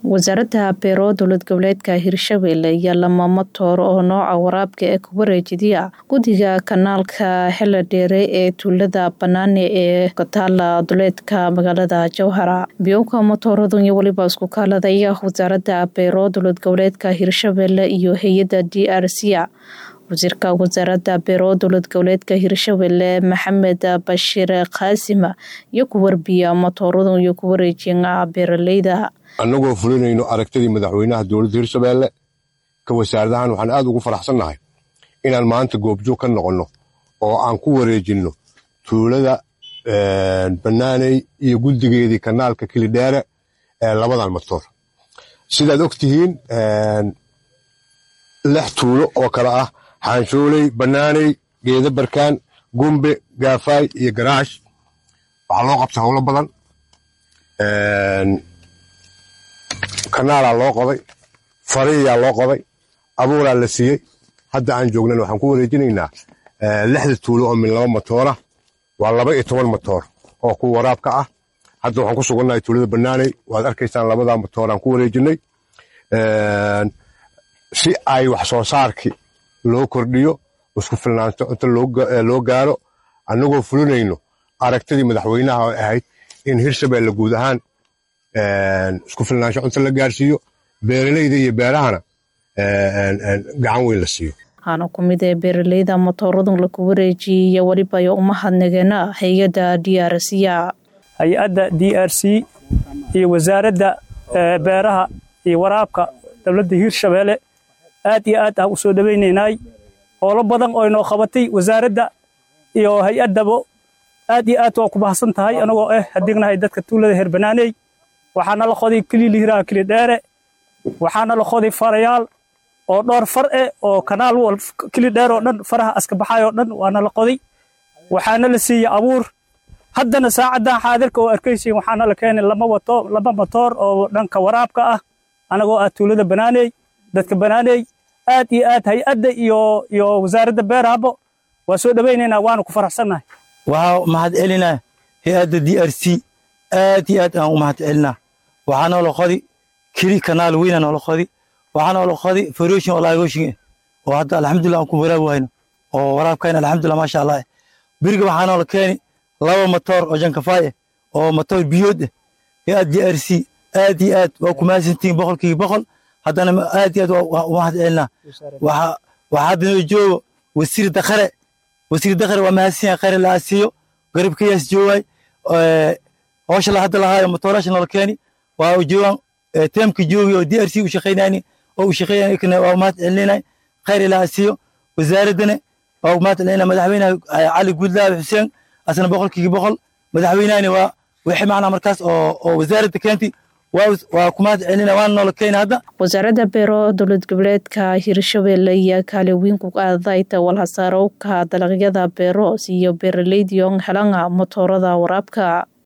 wasaaradda beero dowlad goboleedka hirshabelle iyo lama matoor oo nooca waraabka ee ku wareejidiya guddiga kanaalka xeladheere ee tuulada banaane ee kataala duleedka magaalada jowhara biyowka matooradun iyo weliba isku kaaladaya wasaaradda beero dowlad goboleedka hirshabelle iyo hay-adda d r c wasiirka wasaaradda beero dowlad goboleedka hirshabelle maxamed bashiir kaasima iyo ku warbiya matooradun iyo ku wareejina beeraleyda annagoo fulinayno aragtidii madaxweynaha dowladda hirshabeelle ka wasaaradahan waxaan aad ugu faraxsannahay inaan maanta goobjoog ka noqonno oo aan ku wareejinno tuulada bannaaney iyo guddigeedii kanaalka kilidheere ee labadan matoor sidaad og tihiin lix tuulo oo kale ah xaanshooley bannaaney geeda barkaan gumbe gaafaay iyo garaash waxaa loo qabtay howlo badan kanaalaa loo qoday fariyaa loo qoday abuuraa la siiyey hadda aan joognan waxaan ku wareejinaynaa lixda tuulo oo min laba matoora waa laba iyo toban matoor oo ku waraabka ah hadda waxaan ku sugannahay tuulada bannaaney waad arkaysaan labadaa matoor aan ku wareejinay si ay wax soo saarkii loo kordhiyo isku filnaanto inta loo gaaro annagoo fulinayno aragtidii madaxweynaha oo ahayd in hirshabelle guud ahaan isku filnaansho cunto la gaarsiiyo beeraleyda iyo beerahana gacan weyn la siiyo waxaana ku mid ee beeraleyda matooradun laku wareejiyey iyo weliba yo umahadnageena hay-adda d r c hay-adda d r c iyo wasaaradda beeraha iyo waraabka dowladda hiirshabeelle aad iyo aad aan u soo dhowaynaynay howlo badan oo inoo qabatay wasaaradda iyo hay-addaba aad iyo aad waa ku bahadsan tahay anagoo ah hadignahay dadka tuulada heer banaaney waxaana la qoday kililihiraha kilidheere waxaana la qoday farayaal oo dhowr far eh oo kanaal wal kilidheer oo dhan faraha aska baxay oo dhan waana la qoday waxaana la siiyey abuur haddana saacaddan xaadirka oo arkaysiin waxaana la keenay lama wato laba matoor oo dhanka waraabka ah anagoo ah tuulada banaaney dadka banaaney aad iyo aad hay-adda iyo iyo wasaaradda beerahabo waa soo dhowaynaynaa waana ku faraxsannahay waxaa mahad celinaa hay-adda d r c aad iyo aad aan u mahad celinaa waxaa noola qodi keli kanaal weyna noola qodi waxaa noola qodi faroshin oo laagoshin oo hadda alxamdulillah aan ku waraabi wayno oo waraabkayna alxamdulillah maasha allah beriga waxaa noola keeni laba matoor oo jankafaay eh oo matoor biyood eh hay-ad d r c aad iyo aad waa ku mahadsantihiin boqolkiiba boqol haddana aad iyo aad waa u mahad celinaa waxaa hadda noo joogo wasiir dakhare wasiir dakhare waa mahadsan yahay khare la asiiyo garabkayaas joogaay howsha la hadda lahaayo matoorasha noola keeni waa joogaan teemka joogi oo d r c u shaqaynayni oo u shaqeynay waa mahad celinay khayr ilaa asiiyo wasaaraddana waa mahad celinay madaxweynaha cali guudlaabe xuseen asna boqolkiiba boqol madaxweynahani waa wixii macnaa markaas oo oo wasaaradda keentay waa ku mahad celina waana noola keena hadda wasaaradda beero dowlad goboleedka hirshabelle iyo kaaliweyn ku qaadayta walhasaarowka dalagyada beero iyo beeraleydiyon helanga matoorada waraabka